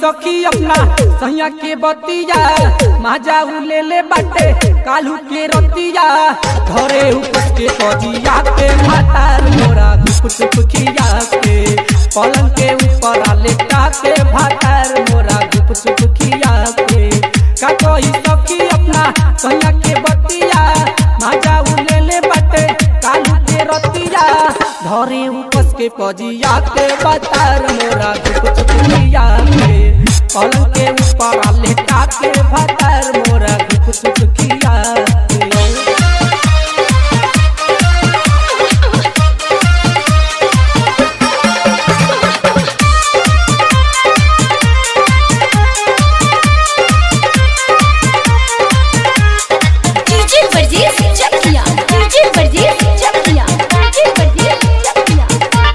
सखी अपना सैया के बतिया माजा उ ले ले बाटे कालू के रतिया धरे उपस के कजिया के भातार मोरा गुप चुप खिया के पलंग के ऊपर लेटा के भातार मोरा गुप चुप खिया के का कोई सखी अपना सैया के बतिया माजा उ ले ले बाटे कालू के रतिया धरे उपस के कजिया के बतार मोरा गुप चुप खिया के पलंग के ऊपर लेटा के भातार मोरा गुप चुप खिया के डीजे वर्जीस चकिया डीजे वर्जीस चकिया डीजे वर्जीस चकिया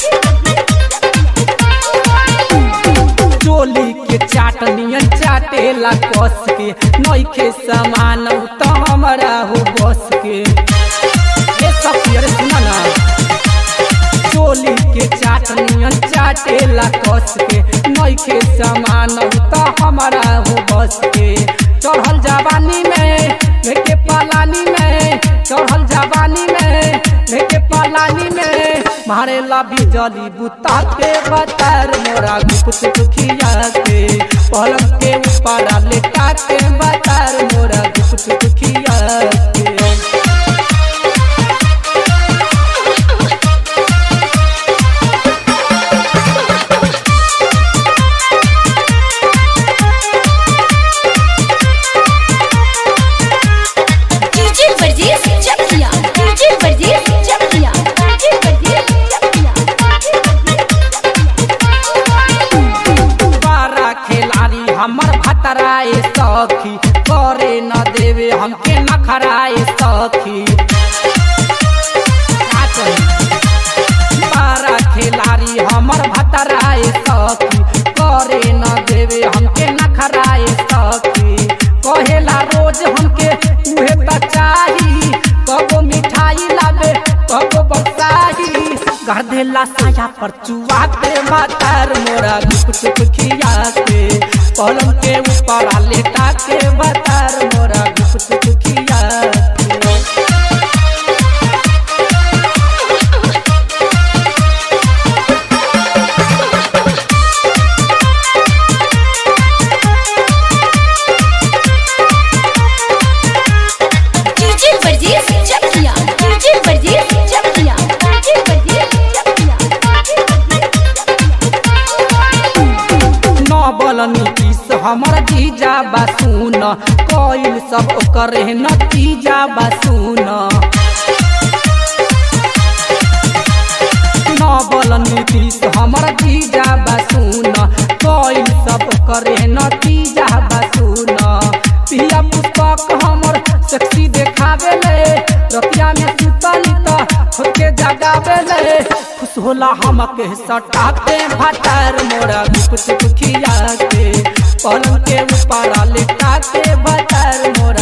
चोली के चाटनियन चाटेला कस के नइखे समान त हमरा हो बस के ए सब यार सुना ना चोली के चाटनियन चाटेला कस के नइखे समान त हमरा हो बस के चढ़ल जवानी में लेके पालानी में चढ़ल जवानी में लेके पालानी में मारे ला बिजली बुता के बतार मोरा गुप चुप खिया के पलंग के ऊपर लेटा के बतार मोरा गुप चुप खिया के डीजे वर्जीस चकिया डीजे वर्जीस चकिया डीजे वर्जीस चकिया बारा खिलाड़ी हमर भतराए सखी करे न देवे हमके नखराए सखी का कही? बारा खिलाड़ी हमर भतराए सखी करे न देवे हमके नखराए सखी कहेला रोज हमके उहे त चाही कबो मिठाई लावे कबो बक्साही कर देला साया पर चुआ के मातार मोरा गुप चुप खिया के पलंग के ऊपर लेटा के बतार मोरा गुप चुप खिया के डीजे वर्जीस चकिया डीजे वर्जीस चकिया डीजे वर्जीस चकिया न बल नीतीश हमर जीजा बासुन कइल सब ओकर नतीजा बासुन न बल नीतीश हमर जीजा बासुन कइल सब ओकर नतीजा बासुन पिया पुस्तक हमर सेक्सी देखावेले रतिया में सुतली त खुद के जगावेले खुश होला हमके सटाते भातार मोरा गुप चुप खिया के पलंग के ऊपर लेटा के भातार मोरा